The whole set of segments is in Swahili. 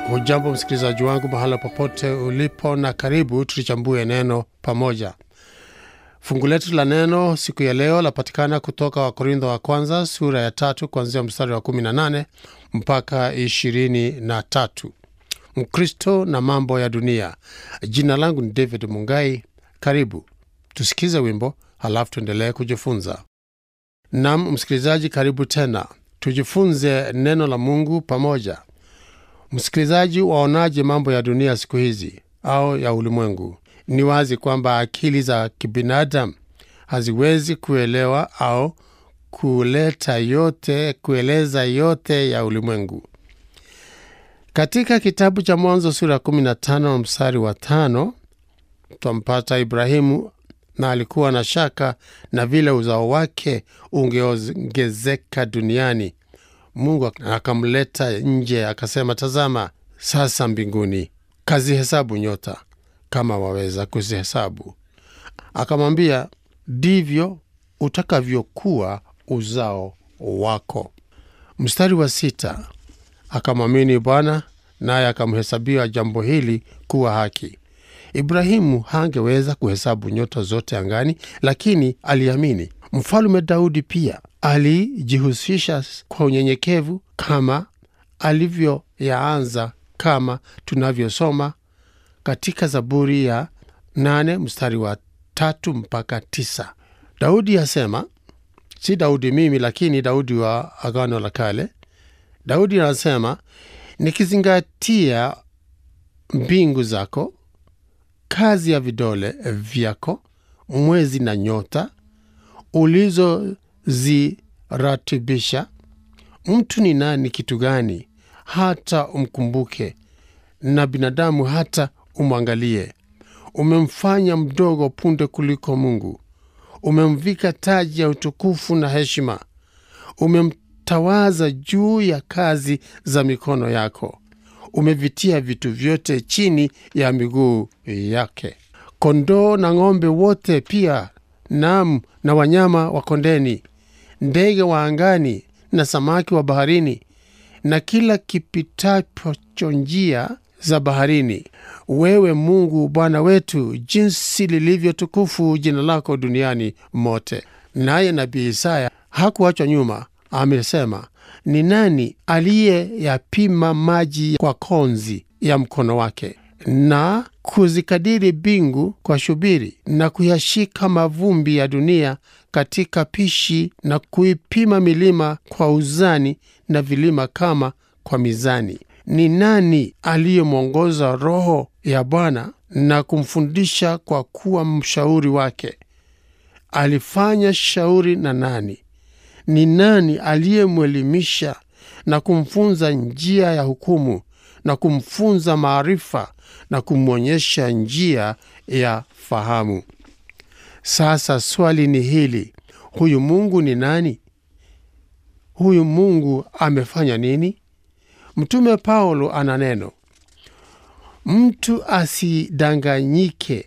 Hujambo msikilizaji wangu mahala popote ulipo, na karibu tulichambue neno pamoja. Fungu letu la neno siku ya leo lapatikana kutoka Wakorintho wa kwanza sura ya tatu kuanzia mstari wa 18 mpaka 23. Mkristo na mambo ya dunia. Jina langu ni David Mungai. Karibu tusikize wimbo, halafu tuendelee kujifunza. Nam msikilizaji, karibu tena, tujifunze neno la Mungu pamoja. Msikilizaji, waonaje mambo ya dunia siku hizi au ya ulimwengu? Ni wazi kwamba akili za kibinadamu haziwezi kuelewa au kuleta yote, kueleza yote ya ulimwengu. Katika kitabu cha Mwanzo sura ya 15 mstari wa tano twampata Ibrahimu na alikuwa na shaka na vile uzao wake ungeongezeka duniani. Mungu akamleta nje akasema, tazama sasa mbinguni, kazihesabu nyota kama waweza kuzihesabu. Akamwambia, ndivyo utakavyokuwa uzao wako. Mstari wa sita, akamwamini Bwana naye akamhesabia jambo hili kuwa haki. Ibrahimu hangeweza kuhesabu nyota zote angani, lakini aliamini. Mfalume Daudi pia alijihusisha kwa unyenyekevu kama alivyoyaanza, kama tunavyosoma katika Zaburi ya nane mstari wa tatu mpaka tisa. Daudi asema, si Daudi mimi, lakini Daudi wa Agano la Kale. Daudi anasema, nikizingatia mbingu zako, kazi ya vidole vyako, mwezi na nyota ulizoziratibisha, mtu ni nani kitu gani hata umkumbuke, na binadamu hata umwangalie? Umemfanya mdogo punde kuliko Mungu, umemvika taji ya utukufu na heshima, umemtawaza juu ya kazi za mikono yako, umevitia vitu vyote chini ya miguu yake, kondoo na ng'ombe wote pia, nam na wanyama wa kondeni, ndege wa angani na samaki wa baharini, na kila kipitacho njia za baharini. Wewe Mungu Bwana wetu, jinsi lilivyo tukufu jina lako duniani mote. Naye nabii Isaya hakuachwa nyuma, amesema, ni nani aliyeyapima maji kwa konzi ya mkono wake, na kuzikadiri mbingu kwa shubiri, na kuyashika mavumbi ya dunia katika pishi, na kuipima milima kwa uzani, na vilima kama kwa mizani? Ni nani aliyemwongoza Roho ya Bwana na kumfundisha kwa kuwa mshauri wake? Alifanya shauri na nani? Ni nani aliyemwelimisha na kumfunza njia ya hukumu na kumfunza maarifa na kumwonyesha njia ya fahamu? Sasa swali ni hili, huyu Mungu ni nani? Huyu Mungu amefanya nini? Mtume Paulo ana neno, mtu asidanganyike,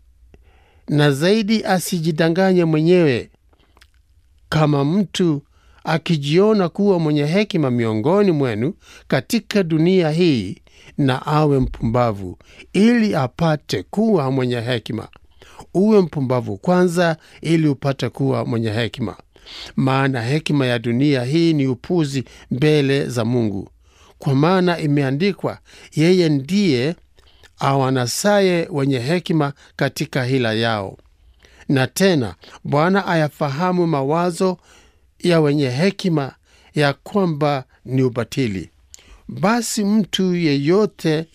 na zaidi asijidanganye mwenyewe. Kama mtu akijiona kuwa mwenye hekima miongoni mwenu katika dunia hii, na awe mpumbavu, ili apate kuwa mwenye hekima. Uwe mpumbavu kwanza, ili upate kuwa mwenye hekima, maana hekima ya dunia hii ni upuzi mbele za Mungu. Kwa maana imeandikwa, yeye ndiye awanasaye wenye hekima katika hila yao. Na tena Bwana ayafahamu mawazo ya wenye hekima, ya kwamba ni ubatili. Basi mtu yeyote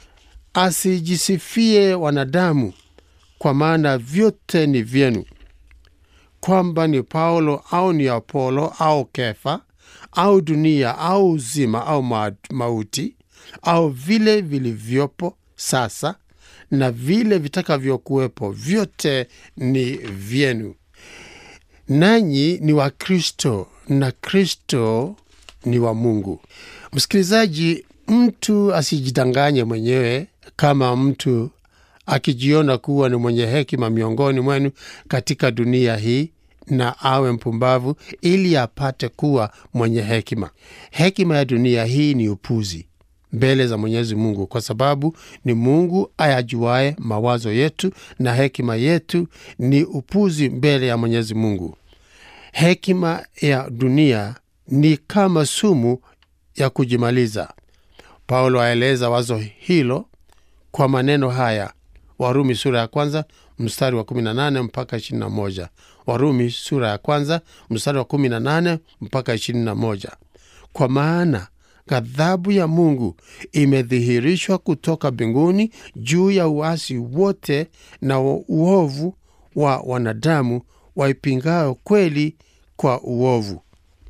asijisifie wanadamu, kwa maana vyote ni vyenu, kwamba ni Paulo au ni Apolo au Kefa au dunia au uzima au mauti au vile vilivyopo sasa na vile vitakavyokuwepo, vyote ni vyenu. Nanyi ni wa Kristo na Kristo ni wa Mungu. Msikilizaji, mtu asijidanganye mwenyewe. Kama mtu akijiona kuwa ni mwenye hekima miongoni mwenu katika dunia hii na awe mpumbavu ili apate kuwa mwenye hekima. Hekima ya dunia hii ni upuzi. mbele za Mwenyezi Mungu, kwa sababu ni Mungu ayajuaye mawazo yetu, na hekima yetu ni upuzi mbele ya Mwenyezi Mungu. Hekima ya dunia ni kama sumu ya kujimaliza. Paulo aeleza wazo hilo kwa maneno haya, Warumi sura ya kwanza mstari wa 18 mpaka 21. Warumi sura ya kwanza mstari wa 18 mpaka 21. Kwa maana ghadhabu ya Mungu imedhihirishwa kutoka mbinguni juu ya uasi wote na uovu wa wanadamu waipingayo kweli kwa uovu.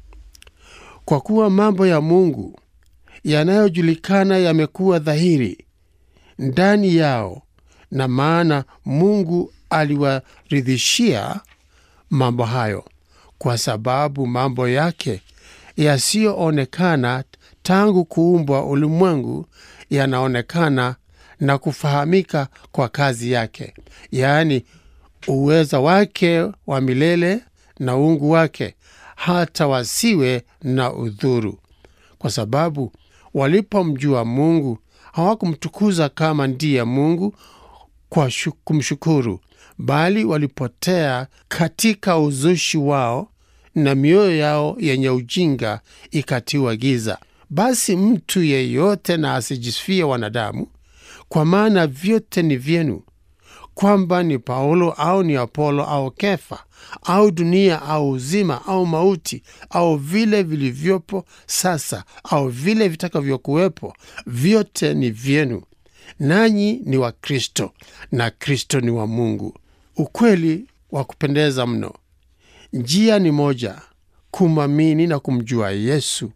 Kwa kuwa mambo ya Mungu yanayojulikana yamekuwa dhahiri ndani yao, na maana Mungu aliwaridhishia mambo hayo, kwa sababu mambo yake yasiyoonekana tangu kuumbwa ulimwengu yanaonekana na kufahamika kwa kazi yake, yaani uweza wake wa milele na uungu wake, hata wasiwe na udhuru, kwa sababu walipomjua Mungu hawakumtukuza kama ndiye Mungu kwa kumshukuru, bali walipotea katika uzushi wao, na mioyo yao yenye ujinga ikatiwa giza. Basi mtu yeyote na asijisifie wanadamu, kwa maana vyote ni vyenu, kwamba ni Paulo au ni Apolo au Kefa au dunia au uzima au mauti au vile vilivyopo sasa au vile vitakavyokuwepo, vyote ni vyenu, nanyi ni wa Kristo na Kristo ni wa Mungu. Ukweli wa kupendeza mno. Njia ni moja, kumwamini na kumjua Yesu,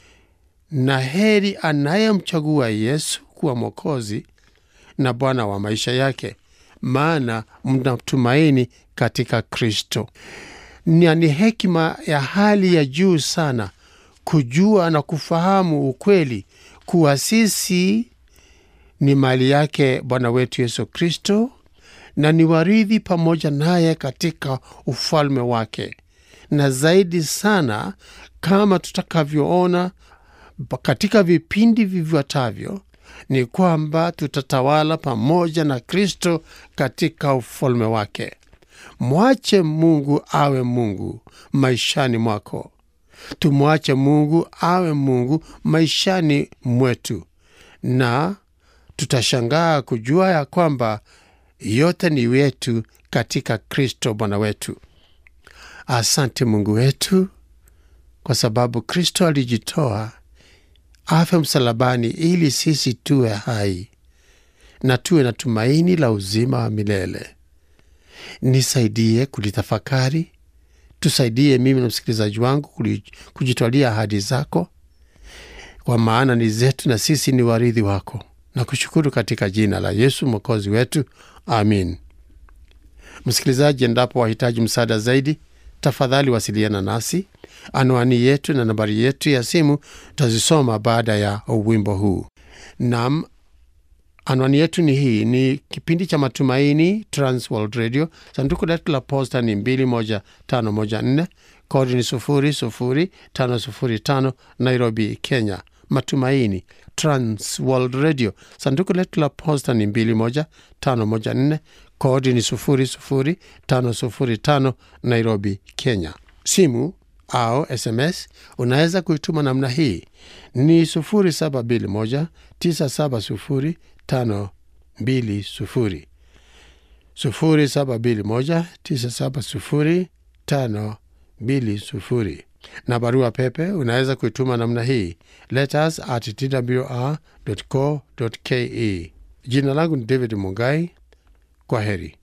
na heri anayemchagua Yesu kuwa Mwokozi na Bwana wa maisha yake, maana mnatumaini katika Kristo. Na ni hekima ya hali ya juu sana kujua na kufahamu ukweli kuwa sisi ni mali yake Bwana wetu Yesu Kristo na ni warithi pamoja naye katika ufalme wake, na zaidi sana, kama tutakavyoona katika vipindi vifuatavyo, ni kwamba tutatawala pamoja na Kristo katika ufalme wake. Mwache Mungu awe Mungu maishani mwako, tumwache Mungu awe Mungu maishani mwetu, na tutashangaa kujua ya kwamba yote ni wetu katika Kristo Bwana wetu. Asante Mungu wetu, kwa sababu Kristo alijitoa afe msalabani ili sisi tuwe hai na tuwe na tumaini la uzima wa milele. Nisaidie kulitafakari, tusaidie mimi na msikilizaji wangu kujitwalia ahadi zako, kwa maana ni zetu na sisi ni warithi wako na kushukuru katika jina la Yesu mwokozi wetu, amin. Msikilizaji, endapo wahitaji msaada zaidi, tafadhali wasiliana nasi. Anwani yetu na nambari yetu ya simu tazisoma baada ya wimbo huu. Nam, anwani yetu ni hii: ni kipindi cha Matumaini, Transworld Radio, sanduku letu la posta ni 21514 kodi ni 00505 Nairobi, Kenya. Matumaini Transworld Radio, sanduku letu la posta ni 21514 kodi ni 00505 Nairobi, Kenya. Simu au SMS unaweza kuituma namna hii ni 0721970520 0721970520 na barua pepe unaweza kuituma namna hii letters at twr.co.ke. Jina langu ni David Mungai. Kwa heri.